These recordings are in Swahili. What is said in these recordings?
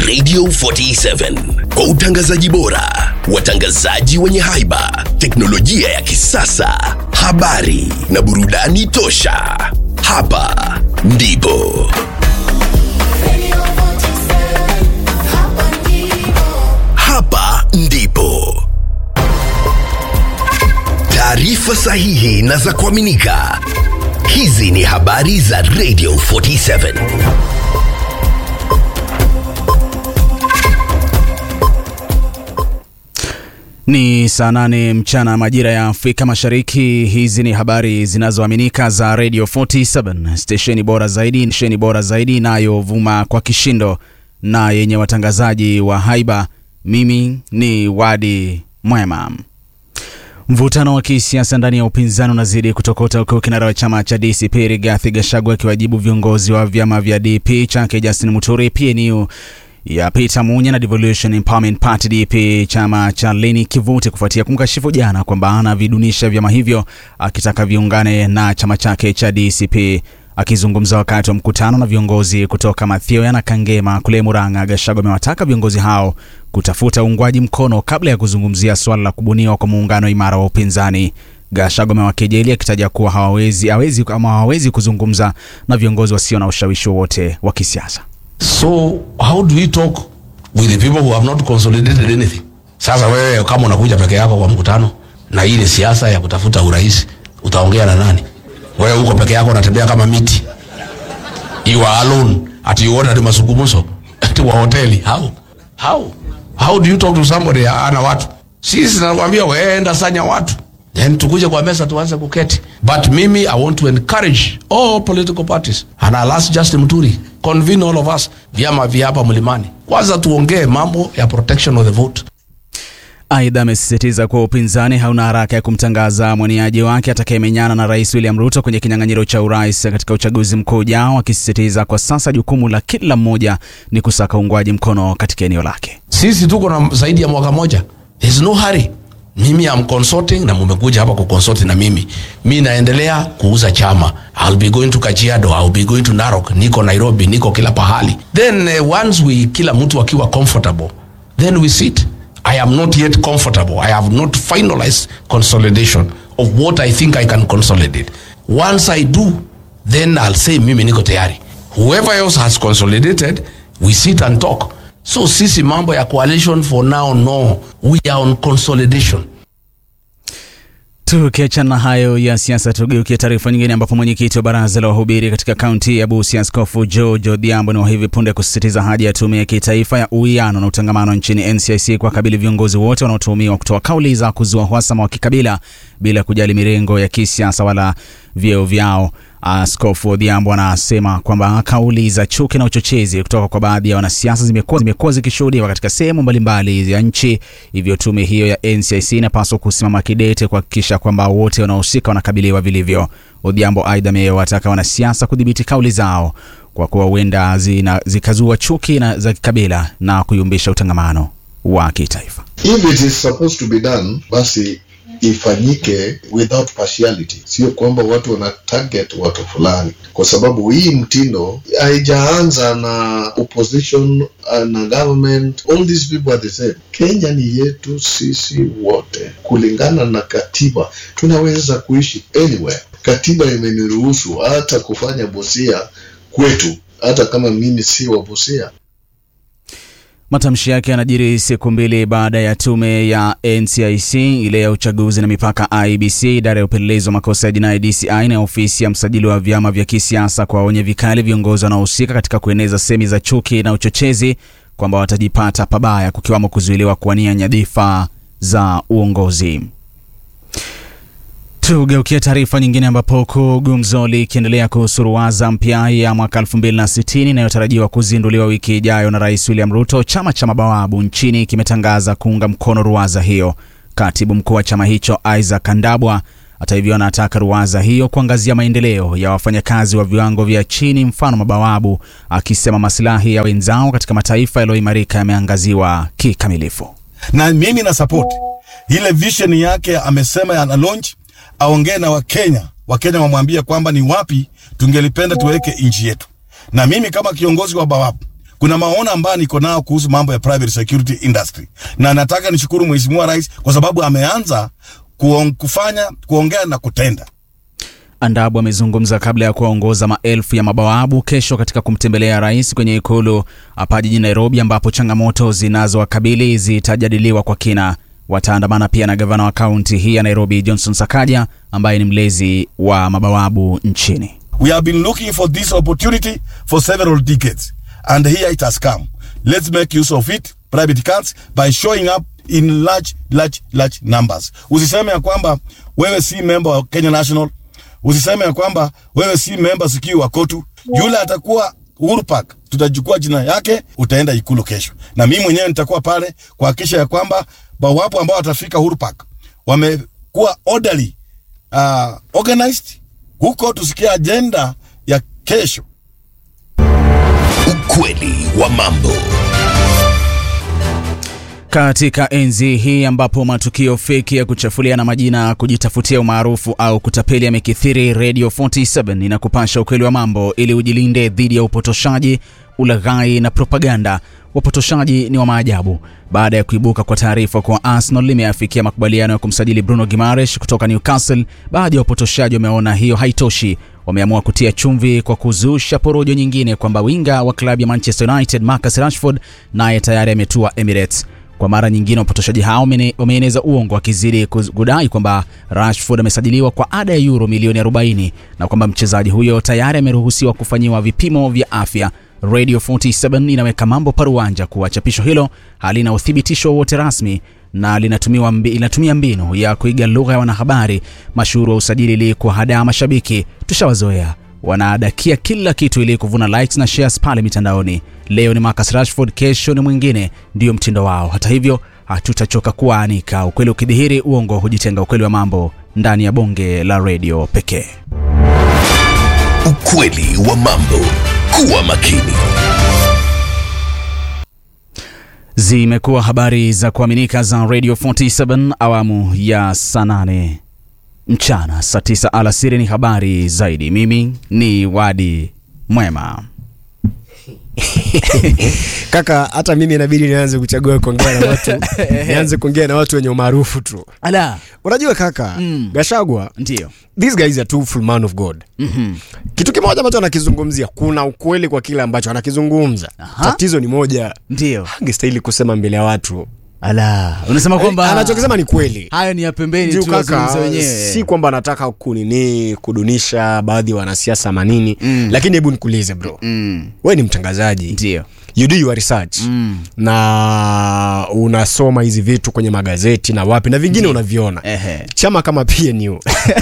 Radio 47 kwa utangazaji bora, watangazaji wenye haiba, teknolojia ya kisasa, habari na burudani tosha. Hapa ndipo Radio 47, hapa ndipo. hapa ndipo taarifa sahihi na za kuaminika. Hizi ni habari za Radio 47. Ni saa nane mchana majira ya Afrika Mashariki. Hizi ni habari zinazoaminika za Radio 47 stesheni bora zaidi, stesheni bora zaidi inayovuma kwa kishindo na yenye watangazaji wa haiba. Mimi ni Wadi Mwema. Mvutano wa kisiasa ndani ya upinzani unazidi kutokota huku kinara wa chama cha DCP Rigathi Gachagua akiwajibu viongozi wa vyama vya DP chake Justin Muturi, PNU ya Peter Munya na Devolution Empowerment Party DP chama cha Leni Kivuti kufuatia kumkashifu jana kwamba anavidunisha vyama hivyo akitaka viungane na chama chake cha DCP. Akizungumza wakati wa mkutano na viongozi kutoka Mathioya na Kangema kule Murang'a, Gachagua amewataka viongozi hao kutafuta uungwaji mkono kabla ya kuzungumzia suala la kubuniwa kwa muungano imara wa upinzani. Gachagua amewakejeli akitaja kuwa hawawezi, hawezi, ama hawawezi kuzungumza na viongozi wasio na ushawishi wowote wa kisiasa. So how do we talk with the people who have not consolidated anything? Sasa wewe kama unakuja peke yako kwa mkutano na hii ni siasa ya kutafuta urais, utaongea na nani? Wewe uko peke yako unatembea kama miti. You are alone. Ati you order mazungumzo ati wa hoteli. How? How? How do you talk to somebody ana watu? Sisi nakwambia wewe enda sanya watu. Then tukuje kwa meza tuanze kuketi. But mimi I want to encourage all political parties. And I'll ask Justin Muturi, convene all of us, vyama vya hapa mlimani. Kwanza tuongee mambo ya protection of the vote. Aidha, amesisitiza kuwa upinzani hauna haraka ya kumtangaza mwaniaji wake atakayemenyana na Rais William Ruto kwenye kinyang'anyiro cha urais katika uchaguzi mkuu ujao, akisisitiza kwa sasa jukumu la kila mmoja ni kusaka uungwaji mkono katika eneo lake. Sisi tuko na zaidi ya mwaka moja. There's no hurry. Mimi am consulting na mumekuja hapa kuconsult na mimi. Mi naendelea kuuza chama. I'll be going to Kajiado, I'll be going to Narok, niko Nairobi, niko kila pahali. Then uh, once we kila mtu akiwa comfortable, then we sit. I am not yet comfortable. I have not finalized consolidation of what I think I can consolidate. Once I do, then I'll say mimi niko tayari. Whoever else has consolidated, we sit and talk. So sisi mambo ya coalition for now no. We are on consolidation. Tukiachana na hayo ya siasa, tugeukie taarifa nyingine, ambapo mwenyekiti wa baraza la wahubiri katika kaunti ya Busia, Askofu George Odhiambo, ni wa hivi punde kusisitiza haja ya tume ya kitaifa ya uwiano na utangamano nchini NCIC kuwakabili viongozi wote wanaotuhumiwa kutoa kauli za kuzua uhasama wa kikabila bila kujali mirengo ya kisiasa wala vyeo vyao. Askofu Odhiambo anasema kwamba kauli za chuki na uchochezi kutoka kwa baadhi ya wanasiasa zimekuwa zimekuwa zikishuhudiwa katika sehemu mbalimbali ya nchi, hivyo tume hiyo ya NCIC inapaswa kusimama kidete kuhakikisha kwamba wote wanaohusika wanakabiliwa vilivyo. Odhiambo aidha amewataka wanasiasa kudhibiti kauli zao kwa kuwa huenda zina- zikazua chuki na za kikabila na kuyumbisha utangamano wa kitaifa. if it is supposed to be done basi ifanyike without partiality sio kwamba watu wana target watu fulani kwa sababu hii mtindo haijaanza na opposition uh, na government all these people are the same kenya ni yetu sisi wote kulingana na katiba tunaweza kuishi anywhere katiba imeniruhusu hata kufanya bosia kwetu hata kama mimi si wa bosia Matamshi yake yanajiri siku mbili baada ya tume ya NCIC ile ya uchaguzi na mipaka IBC, idara ya upelelezi wa makosa ya jinai DCI na ofisi ya msajili wa vyama vya kisiasa kuwaonya vikali viongozi wanaohusika katika kueneza semi za chuki na uchochezi kwamba watajipata pabaya, kukiwamo kuzuiliwa kuwania nyadhifa za uongozi. Tugeukia taarifa nyingine ambapo huku gumzo likiendelea kuhusu ruwaza mpya ya mwaka 2060 inayotarajiwa kuzinduliwa wiki ijayo na Rais William Ruto, chama cha mabawabu nchini kimetangaza kuunga mkono ruwaza hiyo. Katibu mkuu wa chama hicho Isaac Kandabwa hata hivyo anataka ruwaza hiyo kuangazia maendeleo ya wafanyakazi wa viwango vya chini, mfano mabawabu, akisema masilahi ya wenzao katika mataifa yaliyoimarika yameangaziwa kikamilifu. na mimi na support ile vision yake amesema ana launch aongee na wakenya wakenya wamwambie kwamba ni wapi tungelipenda tuweke nchi yetu na mimi kama kiongozi wa bawabu kuna maono ambayo niko nao kuhusu mambo ya private security industry, na nataka nishukuru Mheshimiwa Rais kwa sababu ameanza kuong, kufanya kuongea na kutenda. Andabu amezungumza kabla ya kuwaongoza maelfu ya mabawabu kesho katika kumtembelea rais kwenye ikulu hapa jijini Nairobi, ambapo changamoto zinazowakabili zitajadiliwa kwa kina. Wataandamana pia na gavana wa kaunti hii ya Nairobi Johnson Sakaja ambaye ni mlezi wa mabawabu nchini. We have been looking for this opportunity for several decades, and here it has come. Let's make use of it, private cars, by showing up in large, large, large numbers. Usiseme ya kwamba wewe si member wa Kenya National, usiseme ya kwamba wewe si member sijui wa KOTU. Yule atakuwa Uhuru Park, tutachukua jina yake, utaenda ikulu kesho, na mimi mwenyewe nitakuwa pale kuhakikisha ya kwamba bawapo ambao watafika Uhuru Park wamekuwa orderly, uh, organized huko tusikia ajenda ya kesho. Ukweli wa mambo. Katika enzi hii ambapo matukio feki ya kuchafuliana majina, kujitafutia umaarufu au kutapeli yamekithiri, Radio 47 inakupasha ukweli wa mambo ili ujilinde dhidi ya upotoshaji, ulaghai na propaganda. Wapotoshaji ni wa maajabu. Baada ya kuibuka kwa taarifa kuwa Arsenal limeafikia makubaliano ya kumsajili Bruno Gimaresh kutoka Newcastle, baadhi ya wapotoshaji wameona hiyo haitoshi. Wameamua kutia chumvi kwa kuzusha porojo nyingine kwamba winga wa klabu ya Manchester United Marcus Rashford naye tayari ametua Emirates. Kwa mara nyingine wapotoshaji hao wamene- wameeneza uongo wakizidi kuz- kudai kwamba Rashford amesajiliwa kwa ada ya euro milioni 40 na kwamba mchezaji huyo tayari ameruhusiwa kufanyiwa vipimo vya afya. Radio 47 inaweka mambo paruanja kuwa chapisho hilo halina uthibitisho wowote rasmi na linatumiwa mbi, linatumia mbinu ya kuiga lugha ya wanahabari mashuhuri wa usajili ili kuwahadaa mashabiki. Tushawazoea wanaadakia kila kitu ili kuvuna likes na shares pale mitandaoni. Leo ni Marcus Rashford, kesho ni mwingine, ndiyo mtindo wao. Hata hivyo, hatutachoka kuwaanika. Ukweli ukidhihiri, uongo hujitenga. Ukweli wa mambo ndani ya bonge la redio pekee. Ukweli wa mambo. Kuwa makini. Zimekuwa habari za kuaminika za Radio 47 awamu ya saa nane mchana, saa tisa alasiri ni habari zaidi. Mimi ni Wadi Mwema. Kaka, hata mimi inabidi nianze kuchagua kuongea na watu, nianze kuongea na watu wenye umaarufu tu. Ala, Unajua kaka, Mm. Gashagwa, ndio these guys are two full man of God. Kitu kimoja ambacho anakizungumzia, kuna ukweli kwa kile ambacho anakizungumza. Aha. Tatizo ni moja, ndio. angestahili kusema mbele ya watu. Ala, unasema kwamba Anachokisema ni kweli. hayo ni ya pembeni Juu tu, kaka, wazungumze wenyewe. si kwamba anataka kunini kudunisha baadhi ya wanasiasa manini Mm. lakini hebu nikuulize bro, Mm, we ni mtangazaji ndio. you do your research Mm. na unasoma hizi vitu kwenye magazeti na wapi na vingine unaviona Ehe. chama kama PNU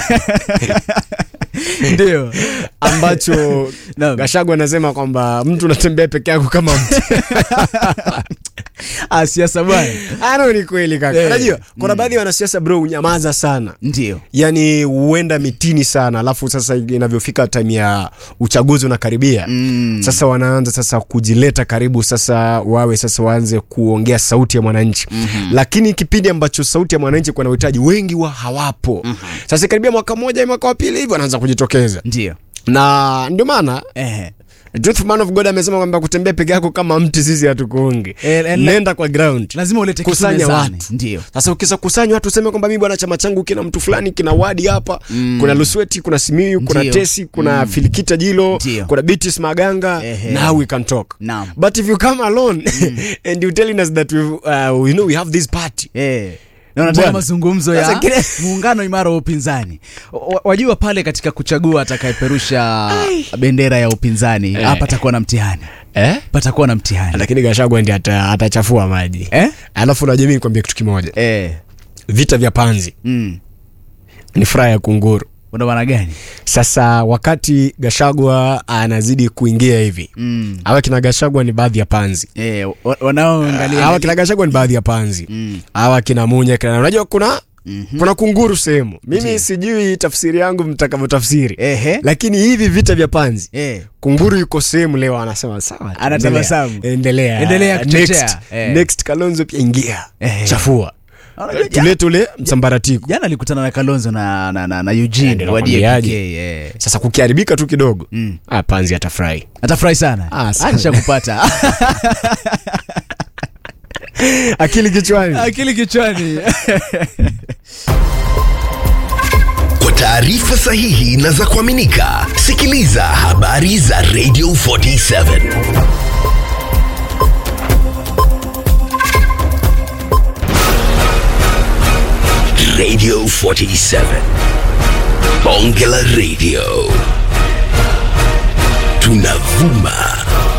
Ndio. ambacho Naam. Gashagu anasema kwamba mtu unatembea peke yako kama mtu Ah, siasa bwana. ano ni kweli kaka Eh. unajua kuna baadhi ya wanasiasa bro unyamaza sana Ndio. yani huenda mitini sana alafu sasa inavyofika time ya uchaguzi unakaribia Mm. sasa wanaanza sasa kujileta karibu sasa wawe sasa waanze kuongea sauti ya mwananchi mm-hmm. lakini kipindi ambacho sauti ya mwananchi kuna uhitaji wengi wa hawapo mm-hmm. sasa karibia mwaka mmoja mwaka wa pili hivi wanaanza kujitokeza Ndio. na ndio maana Ehe. Truth Man of God amesema kwamba kutembea peke yako kama mti sisi hatukuungi Eh, eh, nenda kwa ground Lazima ulete kitu kusanya mezani. watu Ndio. sasa ukisa kusanya watu useme kwamba mimi bwana chama changu kina mtu fulani kina wadi hapa mm. kuna lusweti kuna simiu kuna Ndio. tesi kuna mm. filikita jilo Ndio. kuna bitis maganga Ehe. now we can talk Naam. but if you come alone and you telling us that we, uh, you know, we have this party Eh. Na unataka Bwana. mazungumzo Sasa ya kile- muungano imara wa upinzani. Wa- Wajua pale katika kuchagua atakayeperusha bendera ya upinzani Eh. hapa patakuwa na mtihani. eh? Patakuwa na mtihani. lakini gashagwa ndi ata, atachafua maji Eh? alafu najamii nikwambia kitu kimoja Eh. vita vya panzi Mm. ni furaha ya kunguru Una maana gani? sasa wakati gashagwa anazidi kuingia hivi Mm. awa kina gashagwa ni baadhi ya panzi Eh, wa- wanaoangalia hawa kina gashagwa ni baadhi ya panzi Mm. hawa kina munya kina unajua kuna mm-hmm. kuna kunguru sehemu mimi sijui tafsiri yangu mtakavyotafsiri Ehe. lakini hivi vita vya panzi Eh. kunguru yuko sehemu leo anasema sawa Anatabasamu. endelea endelea Endelea kuchochea. next, Eh. next kalonzo pia ingia Ehe. chafua Unajua, tulete ule msambaratiko jana alikutana na kalonzo na, na, na, na eugene ndio wa nakwambiaje. DAPK, eh. sasa kukiharibika tu kidogo Mm. ah, panzi atafurahi atafurahi sana Ah, sana. nishakupata akili kichwani akili kichwani Kwa taarifa sahihi na za kuaminika, sikiliza habari za Radio 47 Radio 47 Bonge la Radio tunavuma